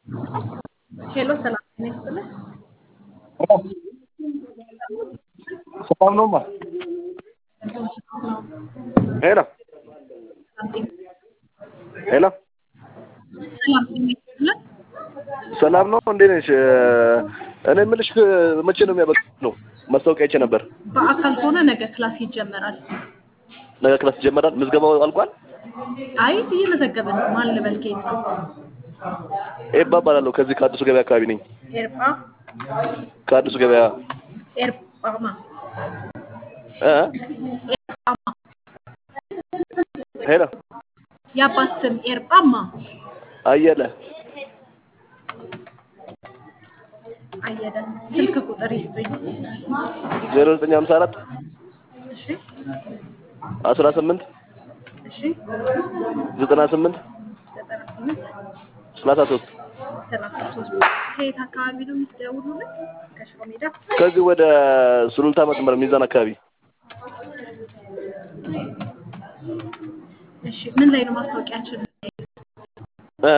ሄሎ ሰላም ጤና ይስጥልኝ። ሰላም ነውማ። ሄሎ ሄሎ ሰላም ጤና ይስጥልኝ። ሰላም ነው። እንዴት ነሽ? እኔ የምልሽ መቼ ነው የሚያበቃው? ማስታወቂያ አይቼ ነበር። በአካል ከሆነ ነገ ክላስ ይጀመራል። ነገ ክላስ ይጀመራል። ምዝገባው አልቋል? አይ እየመዘገብን ነው። ማን ልበል? ከየት ነው? ኤባ እባላለሁ። ከዚህ ከአዲሱ ገበያ አካባቢ ነኝ። ኤርጳ ከአዲሱ ገበያ ኤርጳማ እ ኤርጳማ ሄሎ የአባት ስም ኤርጳማ አየለ አየለ። ስልክ ቁጥር ይስጡኝ። ዜሮ ዘጠኝ ሀምሳ አራት እሺ አስራ ስምንት እሺ ዘጠና ስምንት ዘጠና ስምንት ሰላሳ ሶስት ሰላሳ ሶስት ከየት አካባቢ ነው የምትደውሉልን? ከሽሮ ሜዳ ከዚህ ወደ ሱሉልታ መስመር ሚዛን አካባቢ እሺ ምን ላይ ነው ማስታወቂያችን? እ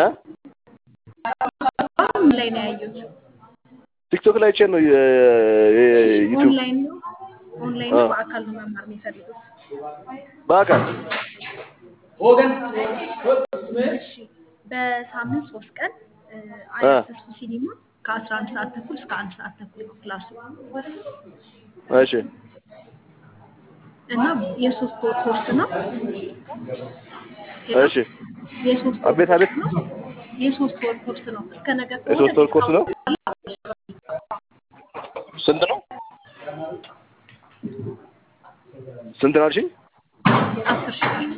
ምን ላይ ነው ያዩት? ቲክቶክ ላይ አይቼ ነው ዩቲዩብ ኦንላይን ነው ኦንላይን ነው በአካል ነው መማር የሚፈልጉት? በአካል እሺ በሳምንት ሶስት ቀን እ አያት ተስፉ ሲኒማ ከአስራ አንድ ሰዓት ተኩል እስከ አንድ ሰዓት ተኩል ነው ክላሱ እሺ እና የሶስት ወር ኮርስ ነው። እሺ የሶስት ወር አቤት አቤት ኮርስ ነው። የሶስት ወር ኮርስ ነው። እስከ ነገ ከሆነ የሶስት ወር ኮርስ ነው። ስንት ነው? ስንት ነው አልሽኝ? አስር ሺህ ብር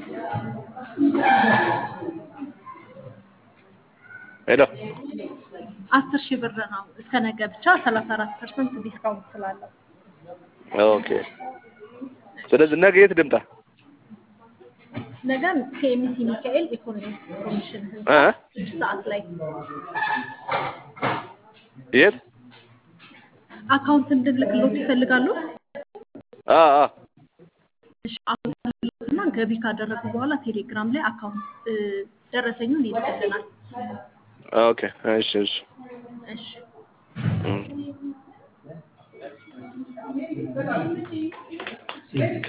ሄሎ አስር ሺህ ብር ነው። እስከ ነገ ብቻ ሰላሳ አራት ፐርሰንት ዲስካውንት ስላለው ኦኬ። ስለዚህ ነገ የት ልምጣ? ነገም ከኤምሲ ሚካኤል ኢኮኖሚክስ ኮሚሽን ህንፃ እ ስድስት ሰዓት ላይ የት? አካውንት እንድልክሎት ይፈልጋሉ? አ አ እሺ አካውንት እንድልክና ገቢ ካደረጉ በኋላ ቴሌግራም ላይ አካውንት እ ደረሰኙን ይልክልናል። ኦኬ። እሺ እሺ እሺ እም